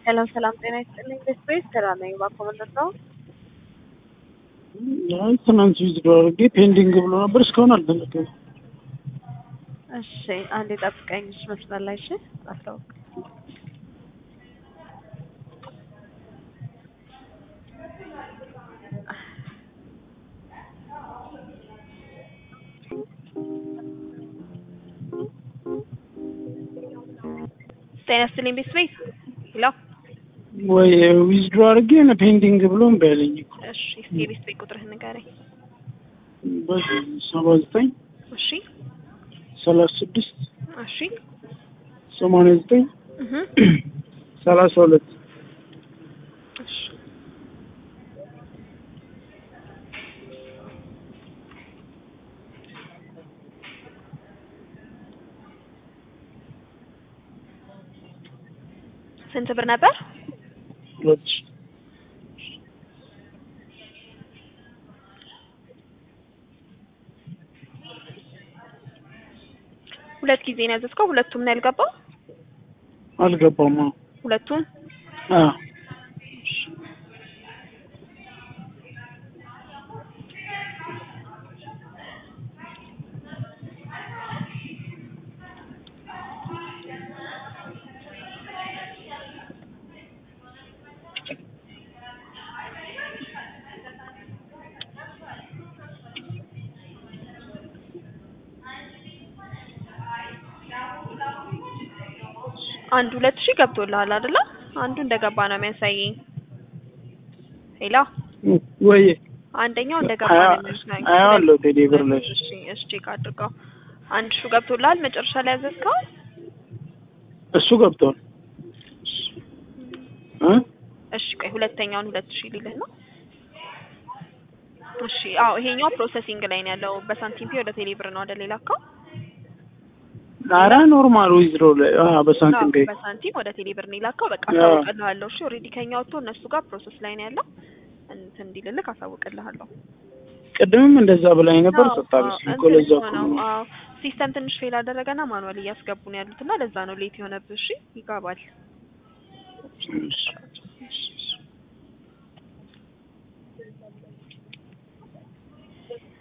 ሰላም ሰላም፣ ጤና ይስጥልኝ። ቤስቤስ ስራ ነኝ። እባክዎ ምንድን ነው? አይ ትናንት ቪዚት አድርጌ ፔንዲንግ ብሎ ነበር እስካሁን አልተነገረም። እሺ አንዴ ጠብቀኝ። እሺ መስመር ላይ እሺ፣ አስታውቅ ጤና ይስጥልኝ። ቤስቤስ ሄሎ። ወይ ዊዝድሮ አድርጌ ነው ፔንዲንግ ብሎ እምቢ አለኝ እኮ። እሺ እስኪ የቤስቤስ ቁጥርህን ንገረኝ። በዚህ ሰባ ዘጠኝ እሺ ሰላሳ ስድስት እሺ ሰማንያ ዘጠኝ እህ ሰላሳ ሁለት እሺ ስንት ብር ነበር? ሁለት ሺህ ሁለት ጊዜ ነው ያዘዝከው? ሁለቱም ነው ያልገባው? አልገባም። አዎ ሁለቱም አዎ አንድ ሁለት ሺህ ገብቶልሃል አይደለ? አንዱ እንደገባ ነው የሚያሳየኝ። ሄሎ ወይ አንደኛው እንደገባ ነው የሚያሳየኝ። አያዋለሁ ቴሌ ብር ላይ እሺ እሺ ቼክ አድርገው። አንድ ሺህ ገብቶልሃል መጨረሻ ላይ ያዘዝከው? እሱ ገብቷል እ እሺ ቆይ ሁለተኛውን ሁለት ሺህ ሊልህ ነው። እሺ አዎ ይሄኛው ፕሮሰሲንግ ላይ ነው ያለው። በሳንቲም ፔ ወደ ቴሌ ብር ነው አይደል የላከው? ኧረ ኖርማል ዊዝድሮ ላይ አዎ በሳንቲም ፔ በሳንቲም ወደ ቴሌ ብር ነው የላከው። በቃ አዎ። አሳውቅልሃለሁ። እሺ ኦልሬዲ ከኛ ወጥቶ እነሱ ጋር ፕሮሰስ ላይ ነው ያለው። እንትን እንዲልልህ አሳውቅልሃለሁ። ቅድምም እንደዛ ብላኝ ነበር። አዎ፣ ሰጣለች አዎ፣ እኮ ለዛ እንትን እኮ ነው። ነው። አዎ ሲስተም ትንሽ ፌል አደረገና ማኑዋል እያስገቡ ነው ያሉት እና ለዛ ነው ሌት የሆነብህ። እሺ ይገባል። እሺ። እሺ